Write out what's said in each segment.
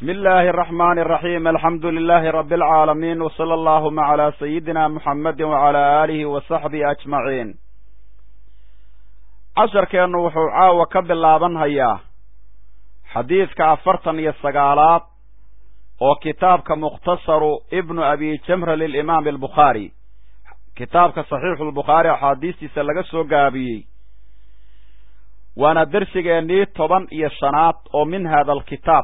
bismi illaahi araxmaani araxiim alxamdu lilaahi rabbi alcaalamiin wsala allahuma calaa sayidina muxammedi wacalaa aalihi wa saxbihi ajmaciin casharkeennu wuxuu caawa ka bilaaban hayaa xadiidka afartan iyo sagaalaad oo kitaabka mukhtasaru ibnu abi jamra lilimaami albukhaari kitaabka saxiixu lbukhaari axaadiistiisa laga soo gaabiyey waana dersigeennii toban iyo shanaad oo min hada alkitaab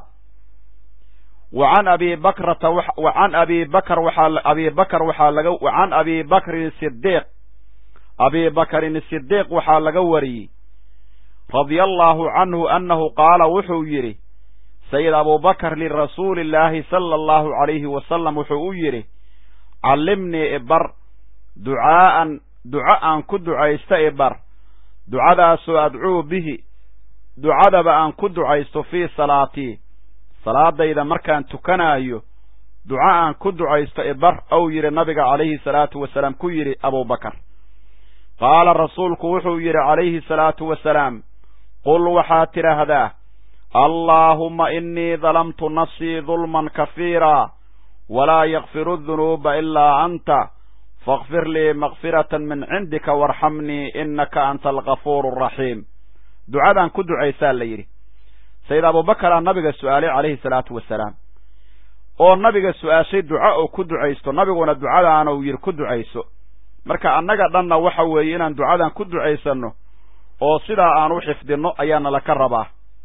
wa can abi bakrata wa can abi bakr waxaa abi bakr waxaa laga wa can abi bakrin sidiiq abi bakrin sidiiq waxaa laga wariyey radia allahu canhu annahu qaala wuxuu yidhi sayid abubakr lirasuuli illaahi sala allahu calayhi wasalam wuxuu u yidhi callimnii ibar ducaa'an duco aan ku ducaysto ibar ducadaasoo adcuu bihi ducadaba aan ku ducaysto fii salaatii salaadayda markaan tukanaayo duco aan ku ducaysto ibar ou yidhi nabiga calayhi salaatu wasalaam ku yidhi abubakar qaala rasuulku wuxuu yidhi calayhi salaatu wasalaam qul waxaad tidhaahdaa allaahumma innii dalamtu nafsii dulman kafiira walaa yakfiru dunuuba ilaa anta fakfir lii makfiratan min cindika waarxamnii innaka anta algafuuru araxiim ducadaan ku ducaysaa la yidhi sayid abubakaraa nabiga su'aalay calayhi salaatu wasalaam oo nabiga su'aashay duco oo ku ducaysto nabiguna ducadaanuu yidhi ku ducayso marka annaga dhanna waxa weeye inaan ducadan ku ducaysanno oo sidaa aan u xifdinno ayaana laka rabaa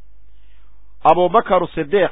abubakar sidiiq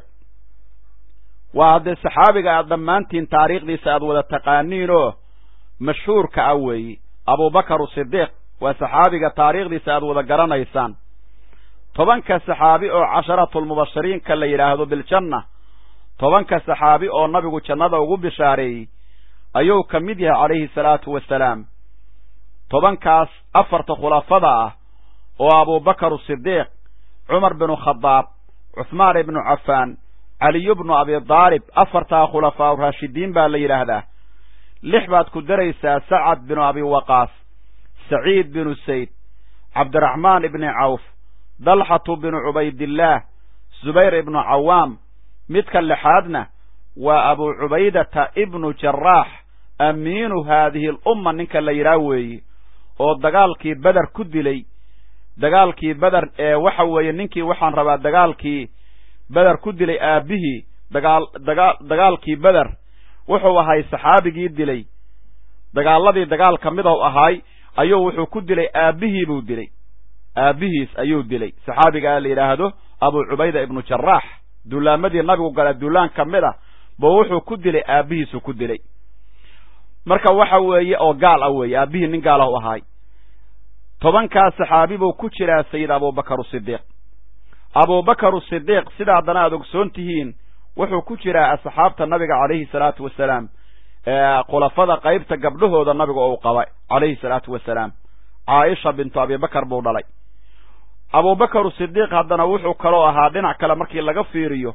waa haddee saxaabiga aad dhammaantiin taariikhdiisa aad wada taqaaniin oo mashhuurka ah weeye abubakar sidiiq waa saxaabiga taariikhdiisa aad wada garanaysaan tobanka saxaabi oo casharatulmubashiriinka la yidhaahdo biljanna tobanka saxaabi oo nabigu jannada ugu bishaareeyey ayuu ka mid yahay calayhi salaatu wasalaam tobankaas afarta khulafada ah oo abubakar sidiiq cumar binu khadaab cuhmaan ibnu cafaan caliyu bnu abi daalib afartaa khulafaa raashidiin baa la yidhaahdaa lix baad ku daraysaa sacad binu abi waqaas saciid binu sayd cabdiraxmaan ibni cawf dalxatu binu cubaydillaah zubayr ibnu cawaam midka lixaadna waa abu cubaydata ibnu jaraax amiinu haadihi alumma ninka la yidhaah weeye oo dagaalkii beder ku dilay dagaalkii beder ee waxa weeye ninkii waxaan rabaa dagaalkii beder ku dilay aabbihii dagaal dagaa dagaalkii beder wuxuu ahay saxaabigii dilay dagaaladii dagaal ka mid ou ahaay ayuu wuxuu ku dilay aabbihii buu dilay aabbihiis ayuu dilay saxaabigaa la yidhaahdo abu cubayda ibnu jaraax dullaamadii nabigu gala dullaan ka mid a buu wuxuu ku dilay aabbihiisu ku dilay marka waxa weeye oo gaal ah weeye aabbihii nin gaal ah u ahaay tobankaas saxaabi buu ku jiraa sayid abubakar sidiiq abubakar sidiiq sida haddana aad ogsoon tihiin wuxuu ku jiraa asxaabta nabiga calayhi salaatu wasalaam khulafada qaybta gabdhahooda nabiga uu qabay calayhi salaatu wasalaam caaisha bintu abibakar buu dhalay abubakar sidiiq haddana wuxuu kaloo ahaa dhinac kale markii laga fiiriyo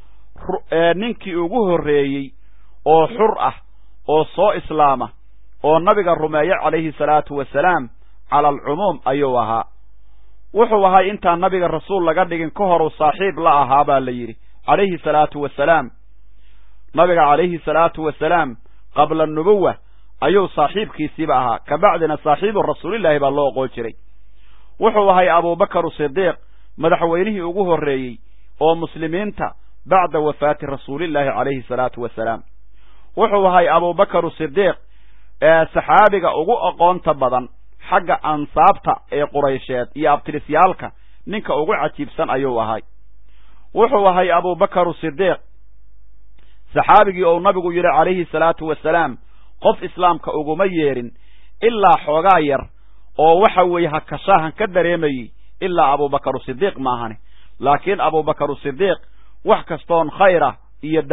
ninkii ugu horreeyey oo xur ah oo soo islaama oo nabiga rumeeya calayhi salaatu wasalaam cala alcumuum ayuu ahaa wuxuu ahay intaan nabiga rasuul laga dhigin ka horuu saaxiib la ahaa baa la yidhi calayhi salaatu wasalaam nabiga calayhi salaatu wasalaam qabla nubuwa ayuu saaxiibkiisiiba ahaa kabacdina saaxiibu rasuulillaahi baa loo oqoon jiray wuxuu ahay abubakar sidiiq madaxweynihii ugu horreeyey oo muslimiinta bacda wafaati rasuulillaahi calayhi salaatu wasalaam wuxuu ahay abubakar sidiiq saxaabiga ugu aqoonta badan xagga ansaabta ee quraysheed iyo abtirisyaalka ninka ugu cajiibsan ayuu ahay wuxuu ahay abubakar sidiiq saxaabigii ou nabigu yidhi calayhi salaatu wasalaam qof islaamka uguma yeedhin ilaa xoogaa yar oo waxa weeye hakashaahan ka dareemayey ilaa abubakar sidiiq maahane laakiin abubakar sidiiq wax kastoon khayra iyo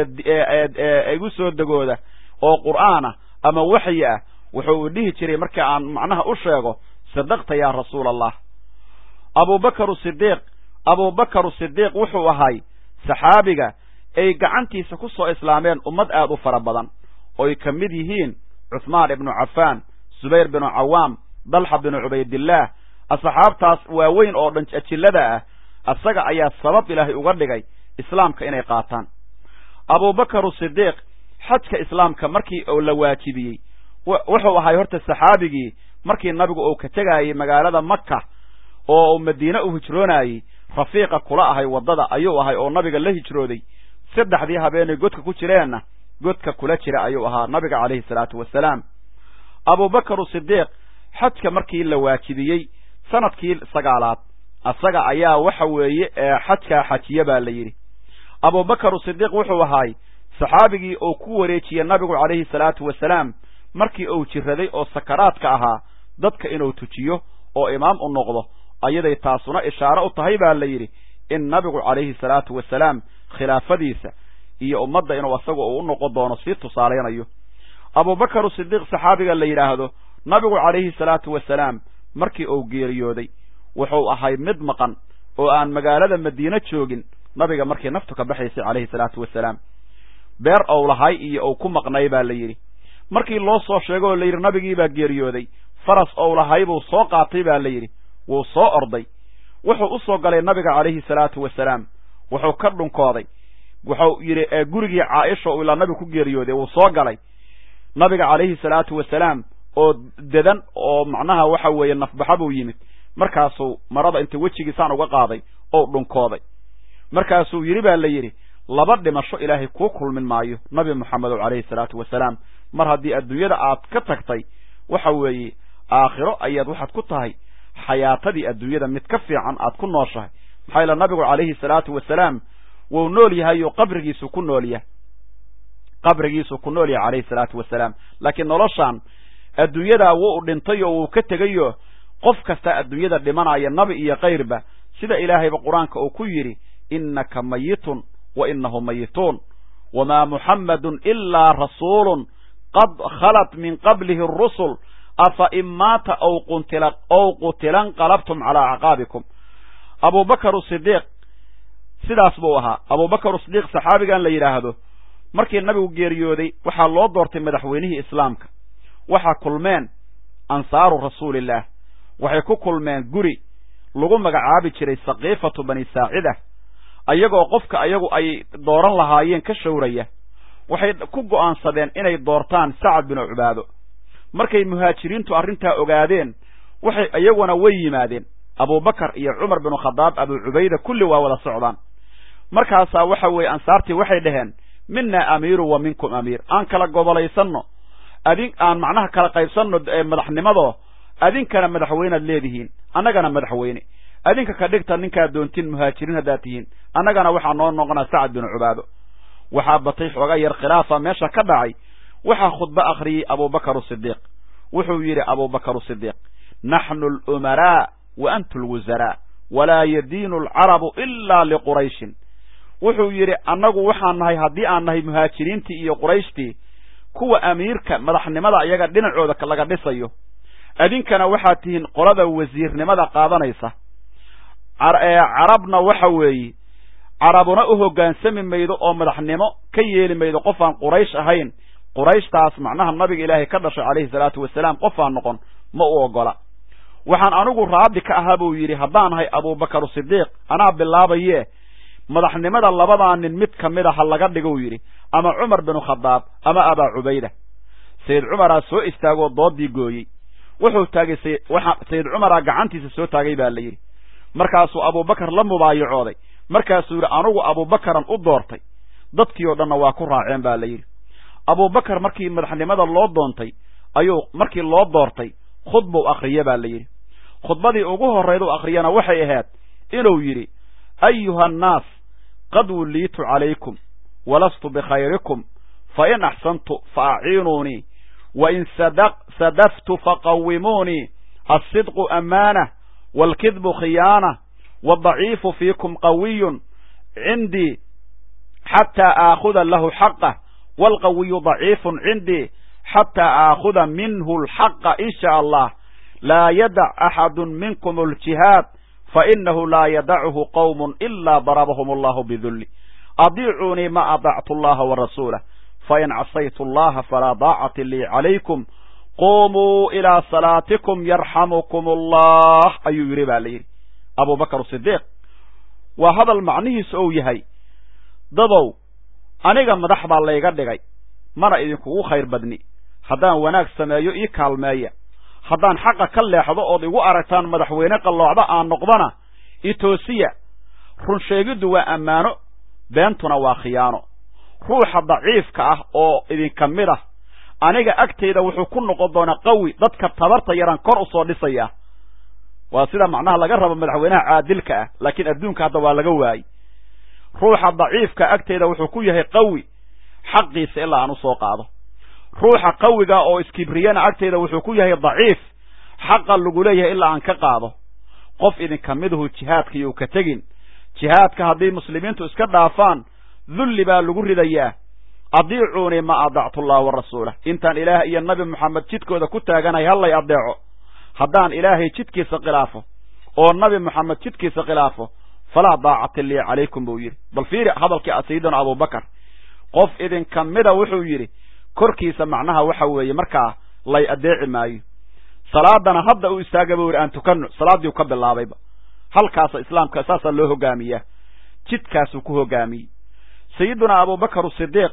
igu soo degooda oo qur'aan ah ama waxyi ah wuxuu u dhihi jiray markii aan macnaha u sheego sadaqta yaa rasuula allah abubakar sidiiq abubakar sidiiq wuxuu ahay saxaabiga ay gacantiisa ku soo islaameen ummad aad u fara badan oy ka mid yihiin cuhmaan ibnu cafaan subayr binu cawaam dalxa binu cubaydillaah asxaabtaas waaweyn oo dhan ajillada ah asaga ayaa sabab ilaahay uga dhigay islaamka inay qaataan abubakar sidiiq xajka islaamka markii uu la waajibiyey wuxuu ahay horta saxaabigii markii nabigu uu ka tegaayey magaalada maka oo uu madiine u hijroonayey rafiiqa kula ahay waddada ayuu ahay oo nabiga la hijrooday saddexdii habeenay godka ku jireenna godka kula jira ayuu ahaa nabiga calayhi salaatu wasalaam abubakar sidiiq xajka markii la waajibiyey sanadkii sagaalaad asaga ayaa waxa weeye xajkaa xajiye baa la yidhi abubakar sidiiq wuxuu ahaay saxaabigii uu ku wareejiyey nabigu calayhi salaatu wasalaam markii uu jiraday oo sakaraadka ahaa dadka inuu tujiyo oo imaam u noqdo ayaday taasuna ishaaro u tahay baa la yidhi in nabigu calayhi salaatu wasalaam khilaafadiisa iyo ummadda inuu asaga uu u noqon doono sii tusaalaynayo abubakar sidiiq saxaabiga la yidhaahdo nabigu calayhi salaatu wasalaam markii uu geeriyooday wuxuu ahay mid maqan oo aan magaalada madiine joogin nabiga markii naftu ka baxaysay calayhi salaatu wasalaam beer ou lahay iyo uu ku maqnay baa la yidhi markii loo soo sheego oo la yidhi nabigii baa geeriyooday faras ou lahay buu soo qaatay baa la yidhi wuu soo orday wuxuu u soo galay nabiga calayhi salaatu wasalaam wuxuu ka dhunkooday wuxuu yidhi gurigii caaisha uu ilaa nabigu ku geeriyooday wuu soo galay nabiga calayhi salaatu wasalaam oo dedan oo macnaha waxa weeye nafbaxa buu yimid markaasuu marada inta wejigiisaan uga qaaday oo dhunkooday markaasuu yidhi baa la yidhi laba dhimasho ilaahay kuu kulmin maayo nabi moxamedow calayhi salaatu wasalaam mar haddii adduunyada aad ka tagtay waxa weeye aakhiro ayaad waxaad ku tahay xayaatadii adduunyada mid ka fiican aad ku nooshahay maxaa yaele nabigu calayhi salaatu wasalaam wuu nool yahay oo qabrigiisu ku nool yahay qabrigiisuu ku nool yahay calayhi salaatu wasalaam laakiin noloshaan adduunyadaa wuu dhintay oo wuu ka tegayo qof kasta adduunyada dhimanaya nabi iyo kayrba sida ilaahayba qur-aanka uu ku yidhi innaka mayitun wa inahum mayituun wamaa muxammadun ilaa rasuulun qad khalat min qablihi arusul afa in maata aw qutila ow qutila nqalabtum calaa acqaabikum abubakar sidiiq sidaas buu ahaa abubakar sidiiq saxaabigan la yidhaahdo markii nabigu geeriyooday waxaa loo doortay madaxweynihii islaamka waxaa kulmeen ansaaru rasuulillaah waxay ku kulmeen guri lagu magacaabi jiray saqiifatu bani saacida ayagoo qofka ayagu ay dooran lahaayeen ka shawraya waxay ku go'aansadeen inay doortaan sacad binu cubaado markay muhaajiriintu arrintaa ogaadeen waxay iyaguna way yimaadeen abubakar iyo cumar binu khadaab abu cubayda kulli waa wada socdaan markaasaa waxa weeye ansaartii waxay dhaheen mina amiiru wa minkum amiir aan kala gobolaysanno adin aan macnaha kala qaybsanno madaxnimadoo adinkana madaxweynead leedihiin annagana madaxweyne adinka ka dhigta ninkaad doontiin muhaajiriin haddaad tihiin annagana waxaa noo noqonaa sacad binu cubaado waxaa batay xooga yar khilaafa meesha ka dhacay waxaa khudbo akhriyey abubakar sidiiq wuxuu yidhi abubakar sidiiq naxnu alumaraa wa antu lwusaraa walaa yadiinu alcarabu ilaa liqurayshin wuxuu yidhi annagu waxaan nahay haddii aan nahay muhaajiriintii iyo qurayshtii kuwa amiirka madaxnimada iyaga dhinacooda laga dhisayo adinkana waxaad tihiin qolada wasiirnimada qaadanaysa carabna waxa weeye carabuna u hoggaansami maydo oo madaxnimo ka yeeli maydo qof aan quraysh ahayn qurayshtaas macnaha nabiga ilaahay ka dhashay calayhi salaatu wasalaam qof aan noqon ma u ogola waxaan anigu raadi ka ahaa buu yidhi haddaan ahay abubakar sidiiq anaa bilaabaye madaxnimada labadaa nin mid ka mid a ha laga dhigou yidhi ama cumar binu khadaab ama abaa cubayda sayid cumaraa soo istaagoo doodii gooyey wuxuu taagay sayid cumaraa gacantiisa soo taagay baa la yidhi markaasuu abubakar la mubaayacooday markaasuu yidhi anugu abubakaran u doortay dadkii oo dhanna waa ku raaceen baa la yidhi abubakar markii madaxnimada loo doontay ayuu markii loo doortay khudbuu akhriye baa la yidhi khudbadii ugu horrayduu akhriyana waxay ahayd inuu yidhi ayuha annaas qad wulliitu calaykum walastu bikhayrikum fa in axsantu fa aciinuunii wa in sadaftu faqawimuunii alsidqu amaanah waalkidbu khiyaanah wadaciifu fiikum qawiyun cindii xataa aakhuda lahu xaqah waalqawiyu daciifun cindii xataa aakhuda minhu alxaqa in shaa allah laa yadac axadu minkum aljihaad fainahu laa yadachu qowm ilaa darabahum allahu bidulli adiicuunii ma adactu allaha warasuulah fain casaytu allaha falaa daacati lii calaykum qumuu ilaa salaatikum yarxamukum allah ayuu yidhi baa la yidhi abubakar sidiiq waa hadal macnihiisu ou yahay dadow aniga madax baa layga dhigay mana idinkugu khayr badni haddaan wanaag sameeyo ii kaalmeeya haddaan xaqa ka leexdo ood igu aragtaan madaxweyne qalloocda aan noqdana itoosiya run sheegiddu waa ammaano beentuna waa khiyaano ruuxa daciifka ah oo idinka mid ah aniga agtayda wuxuu ku noqon doonaa qawi dadka tabarta yaran kor u soo dhisaya waa sida macnaha laga rabo madaxweynaha caadilka ah laakiin adduunka hadda waa laga waayey ruuxa daciifka agtayda wuxuu ku yahay qawi xaqiisa ilaa aan u soo qaado ruuxa qawiga oo iskibriyana agtayda wuxuu ku yahay daciif xaqa lagu leeyahay ilaa aan ka qaado qof idinka miduhu jihaadka iyou ka tegin jihaadka haddii muslimiintu iska dhaafaan dulli baa lagu ridayaa adiicuunii ma adactu allah wa rasuulah intaan ilaah iyo nabi moxamed jidkooda ku taaganahay hallay adeeco haddaan ilaahay jidkiisa khilaafo oo nabi moxamed jidkiisa khilaafo falaa daacata lii calaykum buu yidhi bal fiiri hadalkii sayidina abubakar qof idinka mida wuxuu yidhi korkiisa macnaha waxa weeye markaa lay adeeci maayo salaadana hadda u istaaga buu yidhi aan tukano salaaddii u ka bilaabayba halkaasa islaamka saasaa loo hogaamiyaa jidkaasuu ku hogaamiyey sayidunaa abubakar sidiiq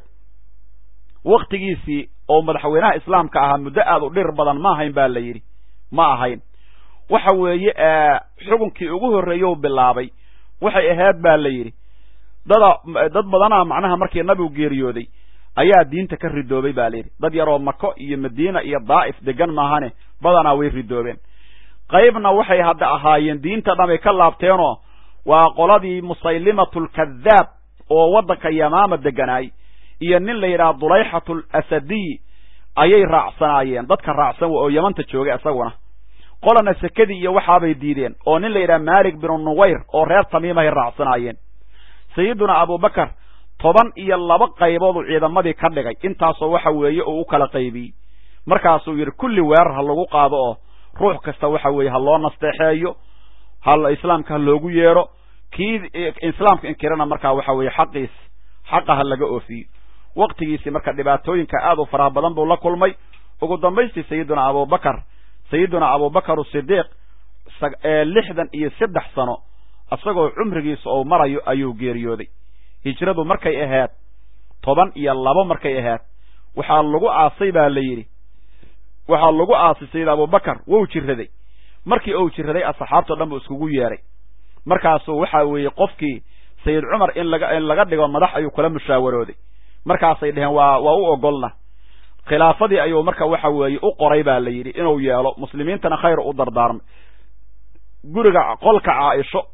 waktigiisii oo madaxweynaha islaamka ahaa muddo aad u dhir badan ma ahayn ba la yidhi ma ahayn waxa weeye xukunkii ugu horreeyou bilaabay waxay ahayd ba la yidhi dada dad badanaa macnaha markii nabigu geeriyooday ayaa diinta ka ridoobay ba la yidhi dad yaroo mako iyo madiina iyo daa'if degan maahane badanaa way ridoobeen qaybna waxay hadda ahaayeen diinta dhamay ka laabteenoo waa qoladii musaylimatulkadaab oo waddanka yamaama deganaay iyo nin la yidhaha dulayxatu asadiy ayay raacsanaayeen dadka raacsan oo yamanta joogay isaguna qolana sekadii iyo waxaabay diideen oo nin la yidhaha malik binu nuwayr oo reer tamiimahay raacsanaayeen sayiduna abubakar toban iyo laba qayboodu ciidamadii ka dhigay intaasoo waxa weeye uu u kala qaybiyey markaasuu yidhi kulli weerar ha lagu qaado oo ruux kasta waxa weeye ha loo nasteexeeyo ha islaamka ha loogu yeedho kii islaamka inkirana markaa waxa weeye xaqiis xaqa ha laga oofiyo waktigiisii marka dhibaatooyinka aad u faraha badan buu la kulmay ugu dambaystii sayiduna abubakar sayiduna abubakar sidiiq lixdan iyo saddex sano isagoo cumrigiisa ou marayo ayuu geeriyooday hijradu markay ahayd toban iyo labo markay ahayd waxaa lagu aasay baa la yidhi waxaa lagu aasay sayid abubakar wou jiraday markii ou jiraday asxaabtao dhan buu iskugu yeedhay markaasuu waxa weeye qofkii sayid cumar in laga in laga dhigo madax ayuu kula mushaawarooday markaasay dheheen waa waa u ogolna khilaafadii ayuu marka waxa weeye u qoray baa la yidhi inuu yeelo muslimiintana khayr u dardaarmay guriga qolka caaisho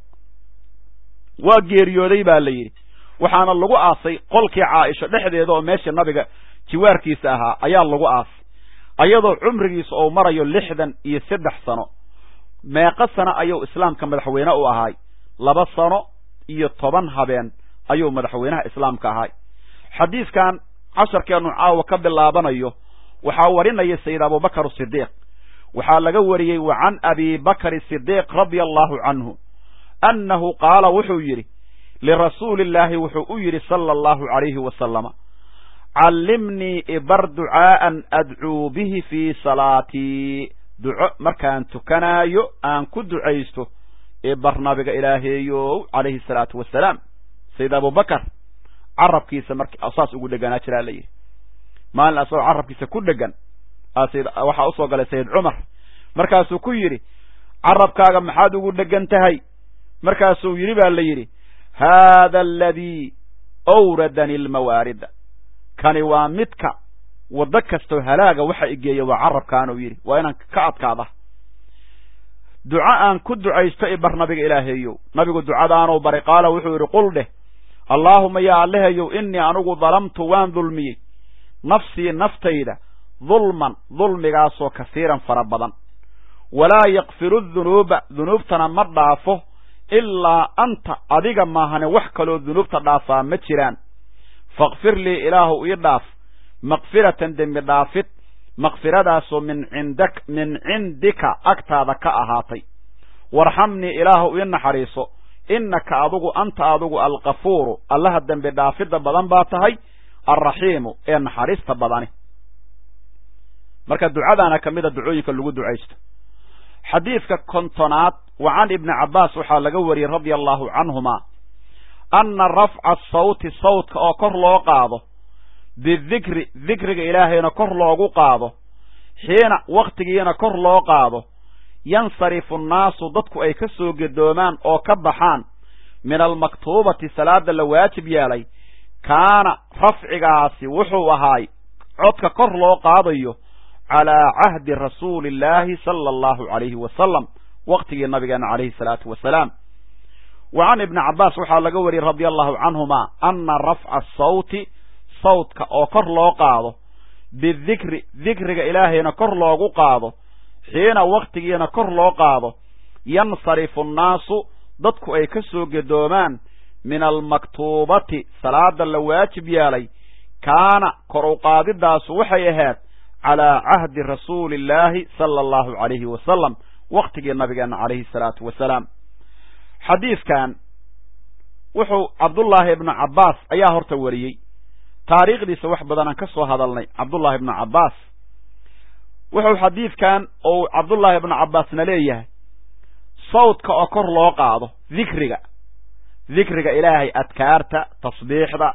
waa geeriyooday baa la yidhi waxaana lagu aasay qolkii caaisho dhexdeeda oo meesha nabiga jiwaarkiisa ahaa ayaa lagu aasay ayadoo cumrigiisa ou marayo lixdan iyo saddex sano meeqa sano ayuu islaamka madaxweyne u ahaay laba sano iyo toban habeen ayuu madaxweynaha islaamka ahaay xadiiskan casharkeenu caawa ka bilaabanayo waxaa warinaya sayid abubakar sidiiq waxaa laga wariyey wa can abi bakri sidiiq radia allahu canhu annahu qaala wuxuu yidhi lirasuuli illaahi wuxuu u yidhi sala allahu calayhi wasalama callimnii ibar ducaa'an adcuu bihi fii salaatii duco markaan tukanaayo aan ku ducaysto ibar nabiga ilaaheeyow calayhi salaatu wasalaam sayid abubakar carabkiisa mark saas ugu dheganaa jiraa la yidhi maalin asagoo carabkiisa ku dhegan waxaa usoo galay sayid cumar markaasuu ku yidhi carabkaaga maxaad ugu dhegan tahay markaasuu yidhi baa la yidhi haada aladii awradani almawaarida kani waa midka waddo kastoo halaaga waxa igeeya waa carabkaanuu yidhi waa inaan ka adkaada duco aan ku ducaysto ibar nabiga ilaaheeyow nabigu ducadaanuu bari qaala wuxuu yidhi qul dheh allaahuma yaa allahayow innii anugu dalamtu waan dulmiyey nafsii naftayda dulman dulmigaasoo kasiiran fara badan walaa yakfiru dunuuba dunuubtana ma dhaafo ilaa anta adiga maahane wax kaloo dunuubta dhaafaa ma jiraan fakfir lii ilaahu ii dhaaf makfiratan dembi dhaafid makfiradaasoo min cindak min cindika agtaada ka ahaatay warxamnii ilaahu ii naxariiso innaka adugu anta adugu alkafuuru allaha dembi dhaafidda badan baa tahay alraxiimu ee naxariista badani marka ducadaana ka mida ducooyinka lagu ducaysto xadiidka kontonaad wa can ibni cabbaas waxaa laga wariyey radia allahu canhuma anna rafca asawti sawtka oo kor loo qaado bidikri dikriga ilaahayna kor loogu qaado xiina wakhtigiina kor loo qaado yansarifu annaasu dadku ay ka soo gedoomaan oo ka baxaan min almaktuubati salaada la waajib yeelay kaana rafcigaasi wuxuu ahaay codka kor loo qaadayo calaa cahdi rasuuli illaahi sala allahu calayhi wasalam wakhtigii nabigeena calayhi salaatu wasalaam wa can ibni cabbaas waxaa laga wariyey radia allahu canhuma anna rafca asawti sawtka oo kor loo qaado bidikri dikriga ilaahayna kor loogu qaado xiina wakhtigiina kor loo qaado yansarifu annaasu dadku ay ka soo gedoomaan min almaktuubati salaada la waajib yeelay kaana kor u qaadidaasu waxay ahayd calaa cahdi rasuuli illaahi sala allahu calayhi wasalam wakhtigii nabigeena calayhi salaatu wasalaam xadiidkan wuxuu cabdullaahi ibnu cabbaas ayaa horta wariyey taariikhdiisa wax badanaan ka soo hadalnay cabdullaahi ibnu cabbaas wuxuu xadiidkan ou cabdullaahi ibnu cabbaasna leeyahay sawdka oo kor loo qaado dikriga dikriga ilaahay adkaarta tasbiixda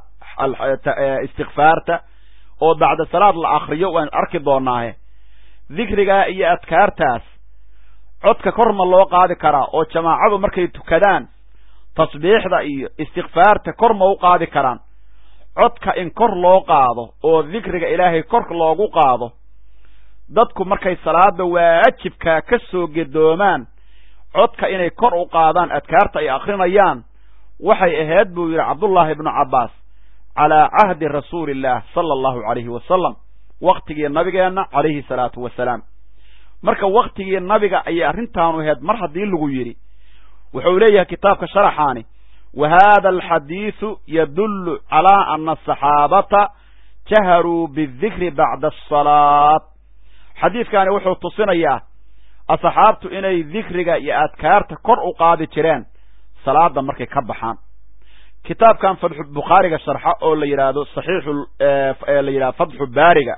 istikfaarta oo bacda salaad la akriyo waan arki doonaahe dikrigaa iyo adkaartaas codka kor ma loo qaadi karaa oo jamaacadu markay tukadaan tasbiixda iyo istikfaarta kor ma u qaadi karaan codka in kor loo qaado oo dikriga ilaahay kor loogu qaado dadku markay salaada waajibkaa ka soo gedoomaan codka inay kor u qaadaan adkaarta ay akrinayaan waxay ahayd buu yidhi cabdullaahi ibnu cabbaas calaa cahdi rasuuli illaah sala allahu calayhi wasalam wakhtigii nabigeenna calayhi salaatu wasalaam marka wakhtigii nabiga ayay arrintaanu ahayd mar haddii lagu yidhi wuxuu leeyahay kitaabka sharaxaani wa haada alxadiidu yadullu calaa ana asaxaabata jaharuu bidikri bacda asalaat xadiidkaani wuxuu tusinayaa asxaabtu inay dikriga iyo adkaarta kor u qaadi jireen salaada markay ka baxaan kitaabkan fatxu bukhaariga sharxa oo la yidhaahdo saxiixu la yidhahdo fatxu baariga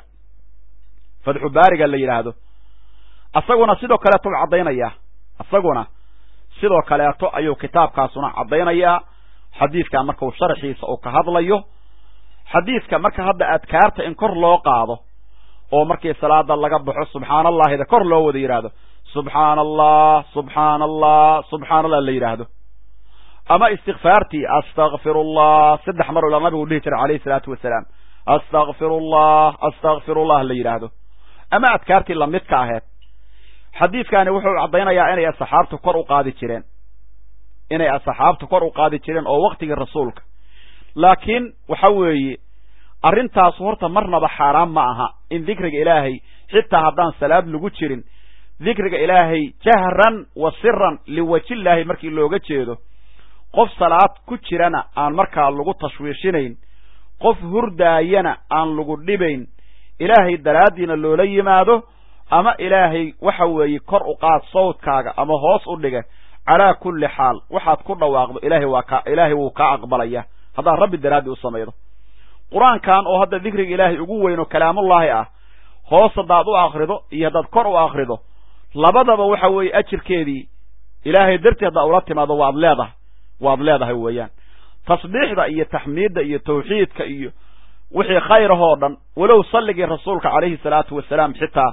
fatxu baariga la yidhaahdo isaguna sidoo kaleeto caddaynaya isaguna sidoo kaleeto ayuu kitaabkaasuna caddaynayaa xadiidkan markau sharxiisa uu ka hadlayo xadiidka marka hadda adkaarta in kor loo qaado oo markii salaada laga baxo subxaana allahida kor loo wada yidhaahdo subxaana allah subxaana allah subxaana allah la yidhaahdo ama istikfaartii astakfir allah saddex mar ila nabigu dhihi jiray calayhi salaatu wasalaam astakfir allah astakfir allah la yidhaahdo ama adkaartii lamidka aheed xadiidkani wuxuu caddaynayaa inay asxaabtu kor u qaadi jireen inay asxaabtu kor u qaadi jireen oo waktigii rasuulka laakiin waxa weeye arrintaasu horta marnaba xaaraan ma aha in dikriga ilaahay xitaa haddaan salaad lagu jirin dikriga ilaahay jahran wa siran liwajillaahi markii looga jeedo qof salaad ku jirana aan markaa lagu tashwiishinayn qof hurdaayana aan lagu dhibayn ilaahay daraaddiina loola yimaado ama ilaahay waxa weeye kor u qaad sawdkaaga ama hoos u dhiga calaa kulli xaal waxaad ku dhawaaqdo ilaahay waa ka ilaahay wuu kaa aqbalaya haddaad rabbi daraaddii u samaydo qur-aankan oo hadda dikriga ilaahay ugu weyn oo kalaamullaahi ah hoos haddaad u akrido iyo haddaad kor u akrido labadaba waxa weeye ajirkeedii ilaahay dartii haddaad ula timaado waad leedahay waad leedahay weeyaan tasbiixda iyo taxmiidda iyo tawxiidka iyo wixii khayrahoo dhan walow salligii rasuulka calayhi salaatu wasalaam xitaa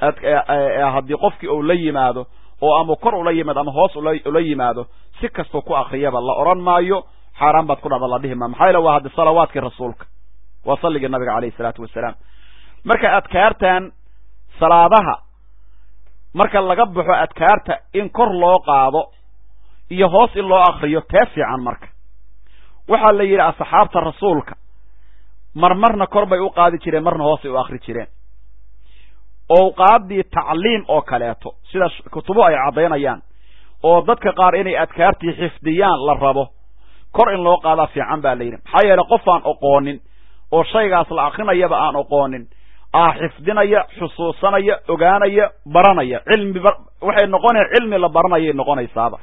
haddii qofkii uu la yimaado oo ama kor ula yimaado ama hoos ula yimaado si kastuu ku akriyaba la odhan maayo xaaraan baad ku dhacda la dhihi maa maxaa yaele waa haddi salawaadkii rasuulka waa salligii nabiga calayhi salaatu wasalaam marka adkaartan salaadaha marka laga baxo adkaarta in kor loo qaado iyo hoos in loo akriyo tee fiican marka waxaa la yidhi asxaabta rasuulka marmarna kor bay u qaadi jireen marna hoosay u akri jireen owqaaddii tacliim oo kaleeto sida kutubo ay caddaynayaan oo dadka qaar inay adkaartii xifdiyaan la rabo kor in loo qaadaa fiican baa la yidhi maxaa yeele qof aan oqoonin oo shaygaas la akrinayaba aan oqoonin aa xifdinaya xusuusanaya ogaanaya baranaya cilmi waxay noqonaya cilmi la baranayay noqonaysaaba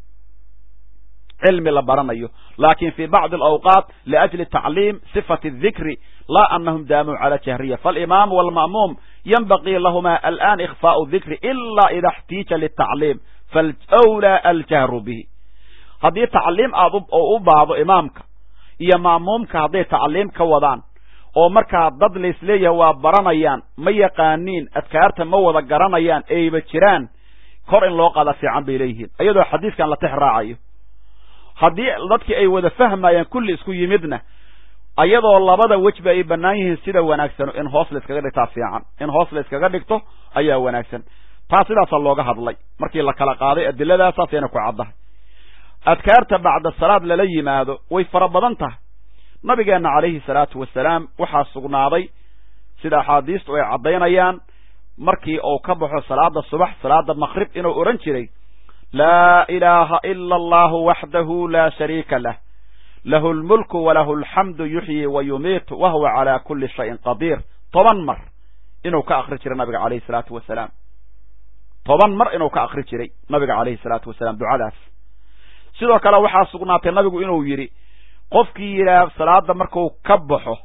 cilmi la baranayo lakin fi bacdi alawqaat liajli tacliim sifati adikri laa anahum daamuu cala jahriya faalimaam walma'muum yanbagii lahuma alan ikhfaau dikri ila ida اxtiija litacliim falwlaa aljahru bihi haddii tacliim aad oo u baahdo imaamka iyo ma'muumka hadday tacliim ka wadaan oo markaa dad laisleeyahay waa baranayaan ma yaqaaniin adkaarta ma wada garanayaan eyba jiraan kor in loo qaada fiican bay leeyihiin iyadoo xadiidkan la tix raacayo haddii dadkii ay wada fahmayaan kulli isku yimidna ayadoo labada wejba ay bannaan yihiin sida wanaagsano in hoos la iskaga dhigtaa fiican in hoos la iskaga dhigto ayaa wanaagsan taa sidaasaa looga hadlay markii la kala qaaday adilladaasaasayna ku caddahay adkaarta bacda salaad lala yimaado way fara badan tahay nabigeenna calayhi salaatu wasalaam waxaa sugnaaday sida axaadiistu ay caddaynayaan markii uu ka baxo salaada subax salaada maqrib inuu odhan jiray laa ilaaha ila allahu waxdahu laa shariika lah lahu lmulku walahu alxamdu yuxyi wa yumiitu wa huwa calaa kulli shayin qadiir toban mar inuu ka akri jiray nabiga calayhi salaatu wasalaam toban mar inuu ka akri jiray nabiga calayhi salaatu wasalaam ducadaas sidoo kale waxaa sugnaatay nabigu inuu yidhi qofkii yidhaah salaada marku ka baxo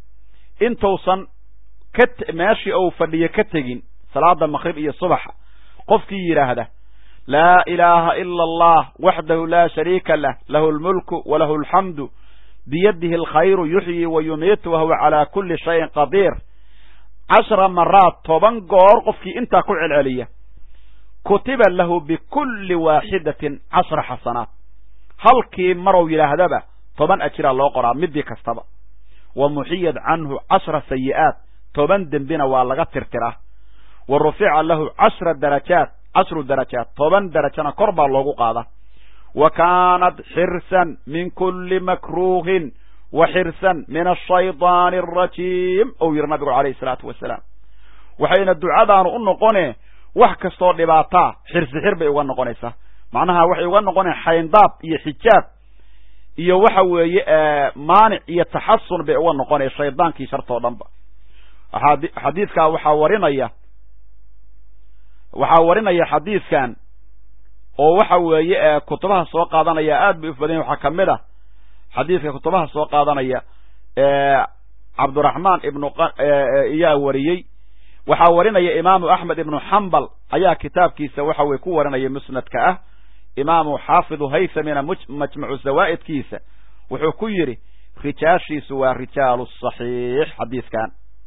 intuusan ka meeshii uu fadhiyo ka tegin salaada maqrib iyo subaxa qofkii yidhaahda laa ilaaha ila allah waxdahu laa shariika lah lahu lmulku walahu alxamdu biyadihi alkhayru yuxyi wa yumiitu wahuwa calaa kulli shayin qadiir cashra maraat toban goor qofkii intaa ku celceliya kutiba lahu bikulli waaxidatin cashra xasanaat halkii marow yidhaahdaba toban ajiraa loo qoraa midii kastaba wa muxiyad canhu cashra sayi'aat toban dembina waa laga tirtiraa wa rufica lahu cashra darajaat cashru darajaat toban darajana kor baa loogu qaadaa wa kaanat xirsan min kulli makruuhin wa xirsan min ashaydaani arajiim ou yidhi nabigu calayhi salaatu wasalaam waxayna ducadaanu u noqone wax kastoo dhibaataa xirsi xir bay uga noqonaysaa macnaha waxay uga noqonaya xayndaab iyo xijaab iyo waxa weeye maanic iyo taxasun bay uga noqonaya shaydaankii shartoo dhanba xadiidkaa waxaa warinaya waxaa warinaya xadiidkan oo waxa weeye kutubaha soo qaadanaya aad bay ufbadan waxaa kamid ah xadiidka kutubaha soo qaadanaya cabduraxmaan ibnu iyaa wariyey waxaa warinaya imaamu axmed ibnu xambal ayaa kitaabkiisa waxa weye ku warinaya musnadka ah imaamu xaafidu haysamina majmacu zawaa'idkiisa wuxuu ku yidhi rijaashiisu waa rijaalu saxiix xadiidkan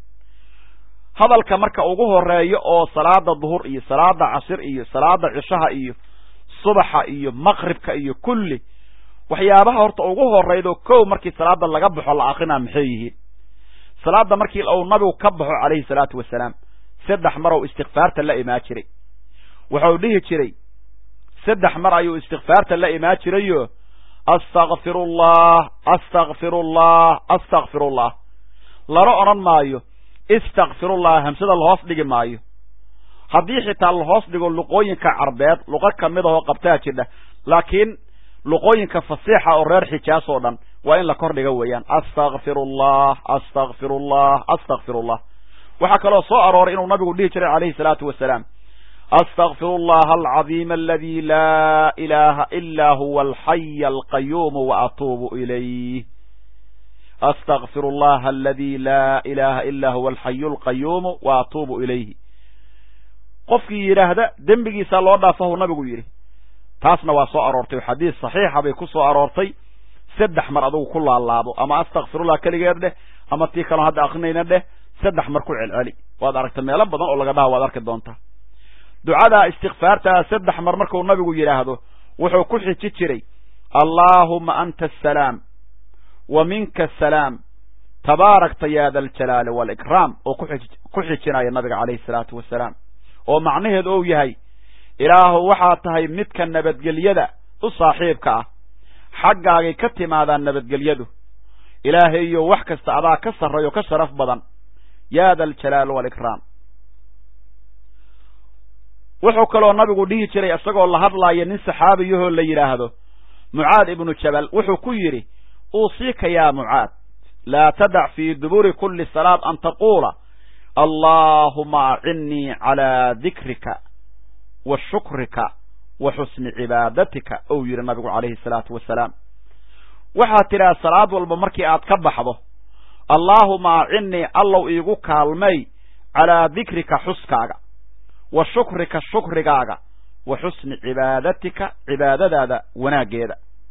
hadalka marka ugu horeeyo oo salaada duhur iyo salaada cashir iyo salaada cishaha iyo subaxa iyo maqribka iyo kulli waxyaabaha horta ugu horeydo kow markii salaada laga baxo la akrinaa maxay yihiin salaada markii uu nabigu ka baxo calayhi salaatu wasalaam saddex mar ou istikfaarta la imaan jiray wuxuu dhihi jiray saddex mar ayuu istikfaarta la imaan jirayo astakfirullah astakfirullah astakfirullah lana odhan maayo istakfirullah hamsada lahoos dhigi maayo haddii xitaa lahoos dhigo luqooyinka carbeed luqo kamid ahoo qabtaa jidha laakiin luqooyinka fasiixa oo reer xijaas oo dhan waa in la kor dhiga weeyaan astakfirullah astakfirullah astakfirullah waxaa kaloo soo arooray inuu nabigu dhihi jiray calayhi salaatu wasalaam astakfiru allaha alcadiima aladi laa ilaha ila huwa alxaya alqayuumu wa atuubu ilayh astakfiru allaha aladi laa ilaha ila huwa alxayu alqayuumu wa atuubu ilayhi qofkii yidhaahda dembigiisaa loo dhaafahu nabigu yidhi taasna waa soo aroortay xadiis saxiixa bay ku soo aroortay saddex mar adugu ku laalaabo ama astakfirullah keligeed dheh ama tii kaloo hadda akrinayna dheh saddex mar ku celceli waad aragta meelo badan oo laga dhaha waad arki doontaa ducadaa istikfaartaa saddex mar markuu nabigu yidhaahdo wuxuu ku xiji jiray allaahuma anta asalaam wa minka asalaam tabaarakta ya da aljalaali waalikraam oo ku xijinaya nabiga calayhi salaatu wasalaam oo macnaheedu ou yahay ilaahu waxaa tahay midka nabadgelyada u saaxiibka ah xaggaagay ka timaadaan nabadgelyadu ilaahayo wax kasta adaa ka sarreeyo ka sharaf badan ya da aljalaali waalikraam wuxuu kaloo nabigu dhihi jiray isagoo la hadlaaya nin saxaabiyahoo la yidhaahdo mucaad ibnu jabal wuxuu ku yidhi uusiika yaa mucaad laa tadac fii duburi kuli salaad an taquula allaahuma acinnii calaa dikrika wa shukrika wa xusni cibaadatika ou yidhi nabigu calayhi salaatu wasalaam waxaad tidhaha salaad walba markii aad ka baxdo allaahuma acinnii allow iigu kaalmay calaa dikrika xuskaaga wa shukrika shukrigaaga wa xusni cibaadatika cibaadadaada wanaaggeeda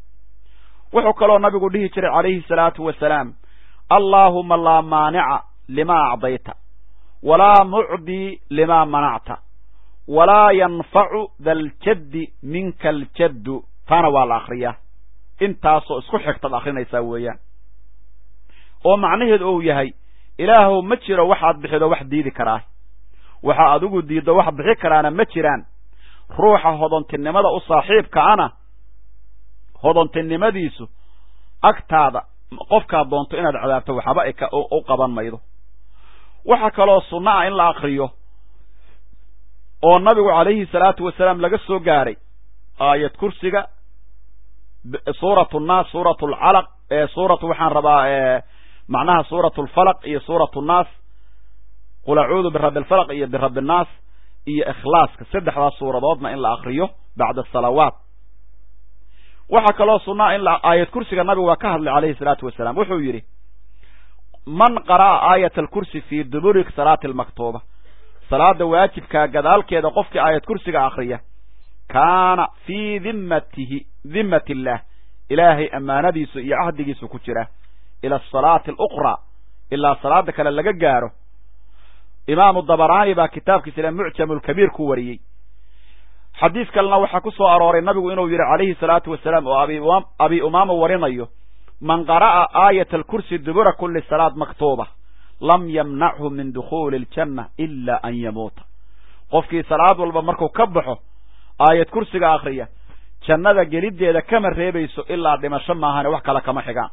wuxuu kaloo nabigu dhihi jiray calayhi salaatu wasalaam allaahuma laa maanica limaa acdayta walaa mucdii limaa manacta walaa yanfacu daljaddi minka aljaddu taana waa la akhriyaa intaasoo isku xigtaad akhrinaysaa weeyaan oo macnaheedu uu yahay ilaahow ma jiro waxaad bixido wax diidi karaa waxa adigu diiddo wax bixi karaana ma jiraan ruuxa hodontinimada u saaxiibka ana hodontinimadiisu agtaada qofkaad doonto inaad cadaabto waxba u qaban maydo waxaa kaloo sunno ah in la akriyo oo nabigu calayhi salaatu wasalaam laga soo gaaray aayad kursiga suuratu nnaas suuratu alcalaq suuratu waxaan rabaa macnaha suuratu alfalaq iyo suuratu nnaas qul acuudu birabbi alfalaq iyo birabbi nnaas iyo ikhlaaska saddexdaas suuradoodna in la akriyo bacda asalawaat waxaa kaloo sunnaa in aayad kursiga nabigu waa ka hadlay calayhi salaatu wasalaam wuxuu yidhi man qara'a aayat alkursi fii duburi salaati almaktuuba salaada waajibkaa gadaalkeeda qofkii aayad kursiga akriya kaana fii dimmatihi dimmat illaah ilaahay ammaanadiisu iyo cahdigiisu ku jira ila asalaati aluqraa ilaa salaada kale laga gaaro imaamu dabaraani baa kitaabkiisa ile mucjamu lkabiir ku wariyey xadiis kalena waxaa ku soo arooray nabigu inuu yidhi calayhi salaatu wasalaam oo abi umaama warinayo man qara'a aayat alkursi dubura kuli salaad maktuuba lam yamnachu min dukhuuli aljanna ila an yamuuta qofkii salaad walba markuu ka baxo aayad kursiga akriya jannada geliddeeda kama reebayso ilaa dhimasho maahane wax kale kama xigaan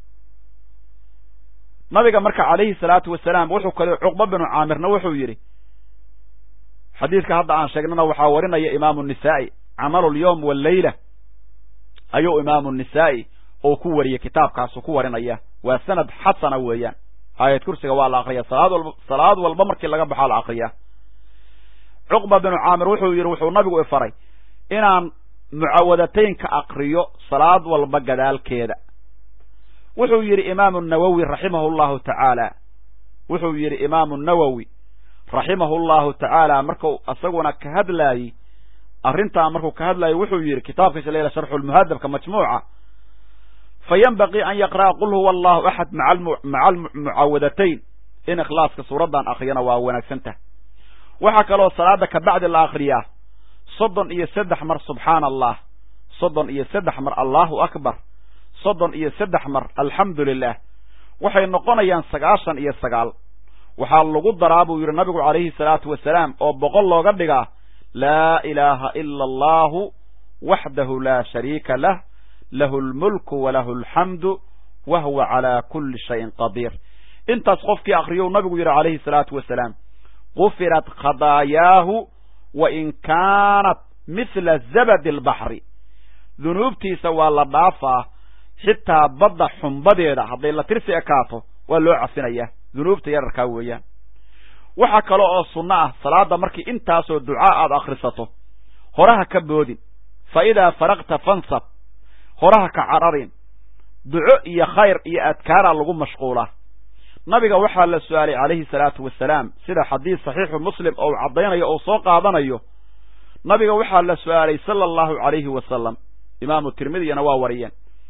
nabiga marka calayhi salaatu wasalaam wuxuu kale cuqba binu caamirna wuxuu yidhi xadiidka hadda aan sheegnana waxaa warinaya imaamu nisaa'i camalu lyowm wallayla ayuu imaamu nisaa'i oo ku wariyey kitaabkaasu ku warinaya waa sanad xasana weeyaan aayad kursiga waa la akriya salaad walba salaad walba markii laga baxaa la akriyaa cuqba binu caamir wuxuu yidhi wuxuu nabigu ifaray inaan mucawadataynka akriyo salaad walba gadaalkeeda wuxuu yidhi imaamu nawowi raximahu llahu tacaala wuxuu yidhi imaamu nawowi raximahu llahu tacaala marku isaguna ka hadlaayey arrintaa markuu ka hadlaayey wuxuu yidhi kitaabkiisa layla sharxu lmuhadabka majmuuca fa yanbaqii an yaqra'a qul huwa allahu axad maca almucaawadatayn in ikhlaaska suuraddan akriyana waa wanaagsan tah waxaa kaloo salaada kabacdi la akriyaa soddon iyo saddex mar subxaana allah soddon iyo saddex mar allahu akbar soddon iyo saddex mar alxamdu lilah waxay noqonayaan sagaashan iyo sagaal waxaa lagu daraa buu yidhi nabigu calayhi salaatu wasalaam oo boqol looga dhigaa laa ilaaha ila allahu waxdahu laa shariika lah lahu lmulku walahu alxamdu wa huwa calaa kulli shayin qadiir intaas qofkii akriyou nabigu yidhi calayhi salaatu wasalaam gufirat khadaayaahu wa in kaanat mithla zabadi albaxri dunuubtiisa waa la dhaafaa xitaa badda xumbadeeda hadday la tirsi ekaato waa loo cafinayaa dunuubta yararkaa weeyaan waxaa kale oo sunno ah salaada markii intaasoo ducaa aad akhrisato horaha ka boodin fa idaa faraqta fansab horaha ka cararin duco iyo khayr iyo adkaaraa lagu mashquulaa nabiga waxaa la su-aalay calayhi salaatu wasalaam sida xadiis saxiixu muslim oo uu caddaynayo oo soo qaadanayo nabiga waxaa la su-aalay sala allahu calayhi wasalam imaamu tirmidiyana waa wariyeen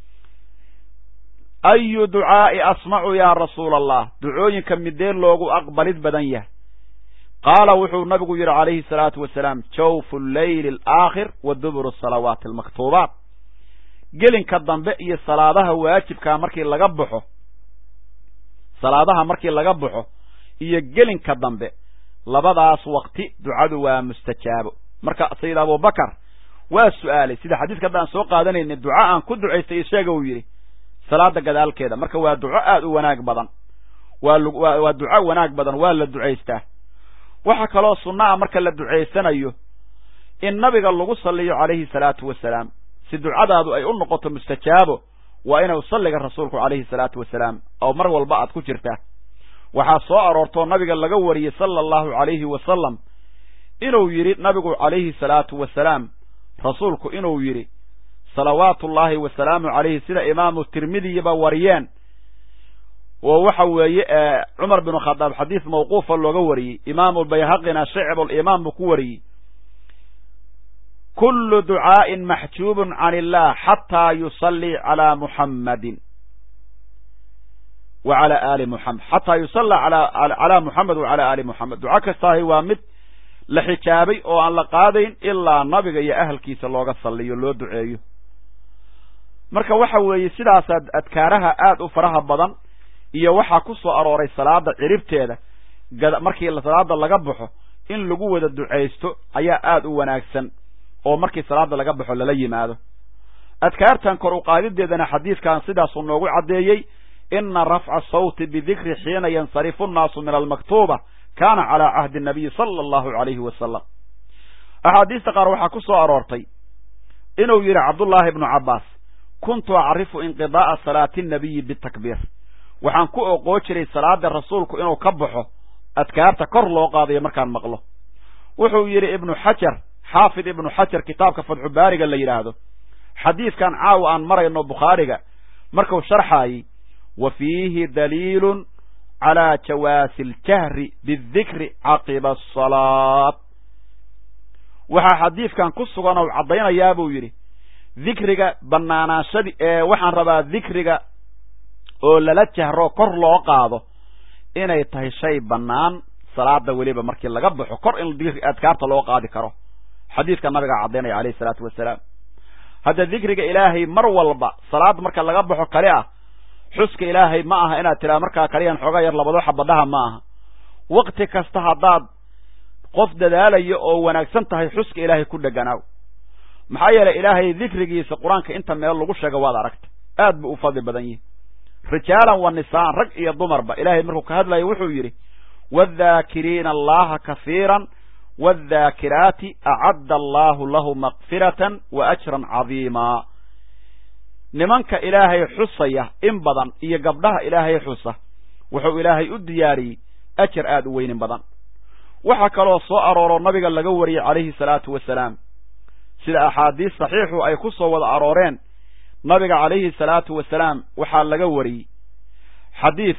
ayu ducaa'i asmacu yaa rasuula allah ducooyinka midee loogu aqbalid badan yahay qaala wuxuu nabigu yidhi calayhi salaatu wasalaam jawfu leyli alaakhir wa duburu salawaati almaktuubaat gelinka dambe iyo salaadaha waajibkaa markii laga baxo salaadaha markii laga baxo iyo gelinka dambe labadaas waqti ducadu waa mustajaabo marka sayid abubakar waa su-aalay sida xadiiska hadda aan soo qaadanayna duca aan ku ducaystay isheega uu yidhi salaada gadaalkeeda marka waa duco aada u wanaag badan waa waa duco wanaag badan waa la ducaystaa waxaa kaloo sunna a marka la ducaysanayo in nabiga lagu salliyo calayhi salaatu wasalaam si ducadaadu ay u noqoto mustajaabo waa inuu salliga rasuulku calayhi salaatu wasalaam oo mar walba aad ku jirtaa waxaa soo aroortoo nabiga laga wariyey sala allahu calayhi wasalam inuu yidhi nabigu calayhi salaatu wasalaam rasuulku inuu yidhi salawaatu ullaahi wasalaamu calayhi sida imaamu tirmidiyiba wariyeen oo waxa weeye cumar binu khadaab xadiis mawquufa looga wariyey imaamu bayhaqina shicbulimaam buu ku wariyey kullu ducaa'in maxjuubun can illah xataa yusallii calaa muxammadin wa cala aali muxamed xataa yusalla calaa muxamed wa cala aali muxamed duco kastaahi waa mid la xijaabay oo aan la qaadayn ilaa nabiga iyo ahalkiisa looga salliyo loo duceeyo marka waxa weeye sidaasaa adkaaraha aada u faraha badan iyo waxaa ku soo arooray salaada ciribteeda markii salaada laga baxo in lagu wada ducaysto ayaa aada u wanaagsan oo markii salaada laga baxo lala yimaado adkaartan kor u qaadideedana xadiidkan sidaasuu noogu caddeeyey ina rafca sawti bidikri xiina yansarifu nnaasu min almaktuuba kaana calaa cahdi nabiyi sala allahu alayhi wasalam axaadiista qaar waxaa ku soo aroortay inuu yidhi cabdullaahi ibnu cabbaas kuntu acrifu inqidaa'a salaati nabiyi bitakbiir waxaan ku oqoo jiray salaada rasuulku inuu ka baxo adkaarta kor loo qaadayo markaan maqlo wuxuu yidhi ibnu xajar xaafid ibnu xajar kitaabka fatxu baariga la yidhaahdo xadiidkan caawa aan marayno bukhaariga markuu sharxaayey wa fiihi daliilun calaa jawaasi aljahri bidikri caqiba asalaat waxaa xadiidkan ku sugan ou caddaynayaa buu yidhi dikriga bannaanaanshadii ee waxaan rabaa dikriga oo lala jahro kor loo qaado inay tahay shay bannaan salaada weliba markii laga baxo kor in adkaarta loo qaadi karo xadiidka nabigaa caddaynaya alayhi isalaatu wasalaam hadda dikriga ilaahay mar walba salaad marka laga baxo kale ah xuska ilaahay ma aha inaad tidhaha markaa kaliyan xoogaa yar labado xabadhaha ma aha wakti kasta haddaad qof dadaalayo oo wanaagsan tahay xuska ilaahay ku dheganaaw maxaa yeelay ilaahay dikrigiisa qur-aanka inta meel lagu sheego waad aragta aad buu u fadli badan yihi rijaalan wa nisaan rag iyo dumarba ilaahay markuu ka hadlayo wuxuu yidhi waadhaakiriina allaha kahiiran waadhaakiraati acadda allahu lahu makfiratan wa ajran cadiima nimanka ilaahay xusaya in badan iyo gabdhaha ilaahay xusa wuxuu ilaahay u diyaariyey ajar aada u weynin badan waxaa kaloo soo arooro nabiga laga wariyey calayhi salaatu wasalaam sida axaadiis saxiixu ay ku soo wada arooreen nabiga calayhi salaatu wasalaam waxaa laga wariyey xadiis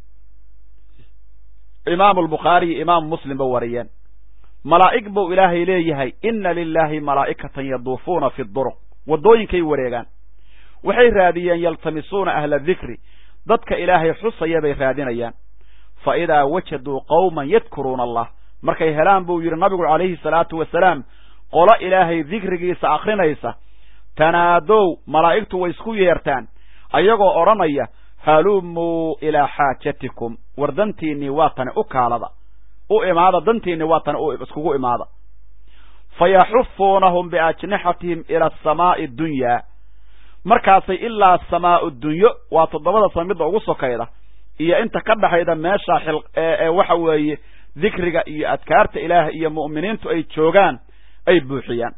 imaamu albukhaari iyo imaamu muslimba wariyeen malaa'ig buu ilaahay leeyahay inna lilaahi malaa'ikatan yaduufuuna fi duruq waddooyinkay wareegaan waxay raadiyeen yaltamisuuna ahla dikri dadka ilaahay xusaya bay raadinayaan fa idaa wajaduu qowman yadkuruuna allah markay helaan buu yidhi nabigu calayhi salaatu wasalaam qolo ilaahay dikrigiisa akrinaysa tanaadow malaa'igtu way isku yeertaan ayagoo odhanaya halumuu ilaa xaajatikum war dantiinnii waa tani u kaalada u imaada dantiinni waa tani iskugu imaada fa yaxufuunahum biajnixatihim ila asamaa'i dunyaa markaasay ilaa samaa'u dunyo waa toddobada sama midda ugu sokayda iyo inta ka dhaxayda meesha xil ee waxa weeye dikriga iyo adkaarta ilaah iyo mu'miniintu ay joogaan ay buuxiyaan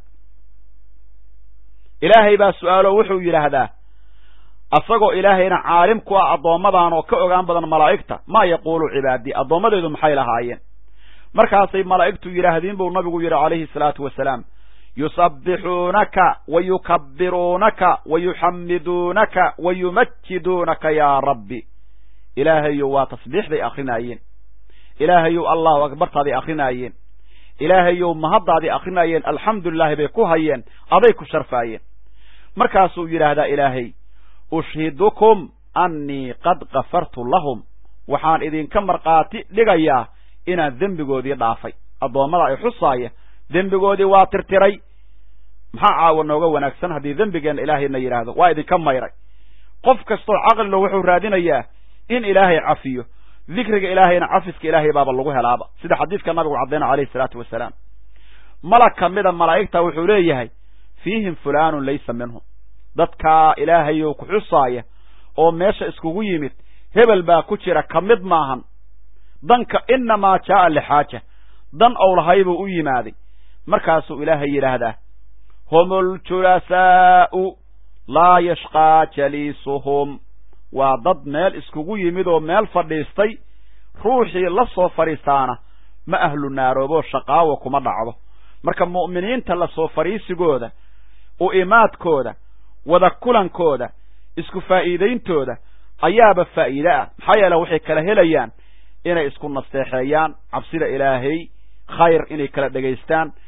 ilaahay baa su-aalo wuxuu yidhaahdaa asagoo ilaahayna caalim ku ah addoommadan oo ka ogaan badan malaa'igta maa yaquulu cibaadii addoommadeedu maxay lahaayeen markaasay malaa'igtu yidhaahdiin buu nabigu yidhi calayhi salaatu wasalaam yusabbixuunaka wa yukabbiruunaka wa yuxammiduunaka wa yumajiduunaka yaa rabbi ilaahayow waa tasbiixday akrinaayeen ilaahayow allahu akbartaaday akrinaayeen ilaahayow mahaddaadii akrinaayeen alxamdulilaahi bay ku hayeen aday ku sharfaayeen markaasuu yidhaahdaa ilaahay ushhidukum annii qad kafartu lahum waxaan idinka markhaati dhigayaa inaan dembigoodii dhaafay addoommada ay xusaaya dembigoodii waa tirtiray maxaa caawa nooga wanaagsan haddii dembigeenna ilaahayna yidhaahdo waa idinka mayray qof kastoo caqlilo wuxuu raadinayaa in ilaahay cafiyo dikriga ilaahayna cafiska ilaahay baaba lagu helaaba sida xadiidka nabigu caddayna calayhi salaatu wasalaam malag ka mida malaa'igta wuxuu leeyahay fiihim fulaanun laysa minhum dadkaa ilaahayow ku xusaaya oo meesha iskugu yimid hebel baa ku jira ka mid maahan danka inamaa jaa'a lixaaja dan ou lahay buu u yimaaday markaasuu ilaahay yidhaahdaa hum uljulasaa'u laa yashqaa jaliisuhum waa dad meel iskugu yimid oo meel fadhiistay ruuxii la soo fadhiistaana ma ahlu naarooboo shaqaawa kuma dhacdo marka mu'miniinta la soo fadhiisigooda u imaadkooda wada kulankooda isku faa'iidayntooda ayaaba faa'iide ah maxaa yeele waxay kala helayaan inay isku nasteexeeyaan cabsida ilaahay khayr inay kala dhegaystaan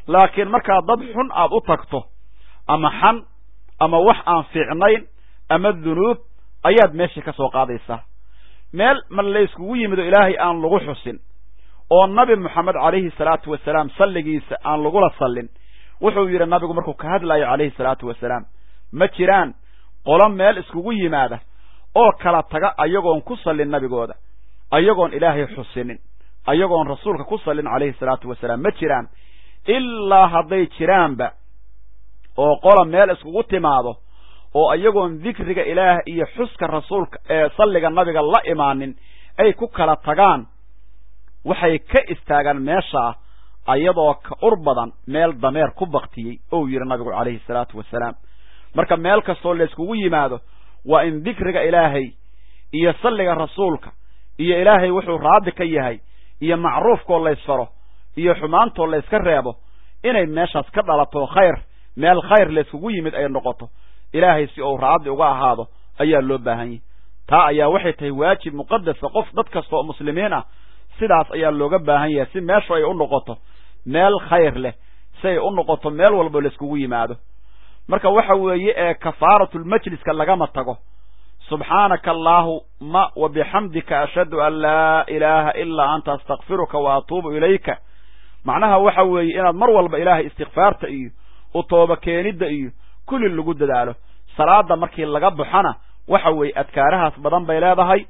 laakiin markaad dad xun aad u tagto ama xan ama wax aan fiicnayn ama dunuub ayaad meeshii ka soo qaadaysaa meel ma layskugu yimido ilaahay aan lagu xusin oo nabi moxamed calayhi salaatu wasalaam salligiisa aan lagula sallin wuxuu yidhi nabigu markuu ka hadlayo calayhi salaatu wasalaam ma jiraan qolo meel iskugu yimaada oo kala taga ayagoon ku sallin nabigooda ayagoon ilaahay xusinin ayagoon rasuulka ku sallin calayhi salaatu wasalaam ma jiraan ilaa hadday jiraanba oo qola meel iskugu timaado oo ayagoon dikriga ilaah iyo xuska rasuulka ee salliga nabiga la imaanin ay ku kala tagaan waxay ka istaagaan meeshaa ayadoo ka ur badan meel dameer ku baktiyey ou yidhi nabigu calayhi salaatu wasalaam marka meel kastoo layskugu yimaado waa in dikriga ilaahay iyo salliga rasuulka iyo ilaahay wuxuu raadi ka yahay iyo macruufkoo laysfaro iyo xumaantoo layska reebo inay meeshaas ka dhalato khayr meel khayr layskugu yimid ay noqoto ilaahay si uu raadi uga ahaado ayaa loo baahan yahy taa ayaa waxay tahay waajib muqadasa qof dad kasta oo muslimiin ah sidaas ayaa looga baahan yahay si meeshu ay u noqoto meel khayr leh si ay u noqoto meel walba layskugu yimaado marka waxa weeye ee kafaaratulmajliska lagama tago subxaanaka allaahuma wa bixamdika ashhadu an laa ilaaha ilaa anta astakfiruka wa atuubu ilayka macnaha waxa weeye inaad mar walba ilaahay istikfaarta iyo u tooba keenidda iyo kulli lagu dadaalo salaada markii laga baxona waxa weeye adkaarahaas badan bay leedahay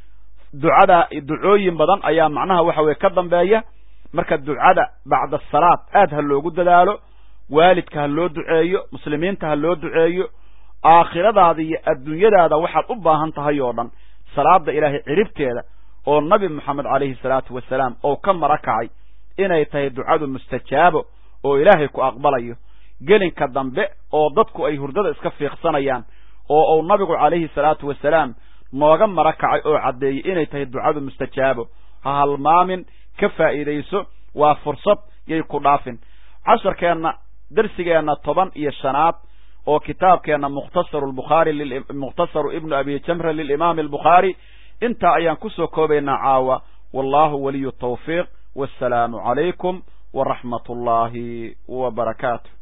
ducada ducooyin badan ayaa macnaha waxa weye ka dambeeya marka ducada bacda asalaad aad ha loogu dadaalo waalidka ha loo duceeyo muslimiinta ha loo duceeyo aakhiradaada iyo adduunyadaada waxaad u baahan tahay oo dhan salaada ilaahay ciribteeda oo nabi moxamed calayhi salaatu wasalaam oo ka mara kacay inay tahay ducadu mustajaabo oo ilaahay ku aqbalayo gelinka dambe oo dadku ay hurdada iska fiiqsanayaan oo uu nabigu calayhi salaatu wasalaam nooga mara kacay oo caddeeyey inay tahay ducadu mustajaabo ha halmaamin ka faa'iidayso waa fursad yay ku dhaafin casharkeenna darsigeenna toban iyo shanaad oo kitaabkeenna mukhtasaru lbukhaari mukhtasaru ibnu abi jamra lilimaami albukhaari intaa ayaan kusoo koobaynaa caawa wallahu waliyu tawfiiq wassalaamu calaykum waraxmat ullaahi wa barakaatu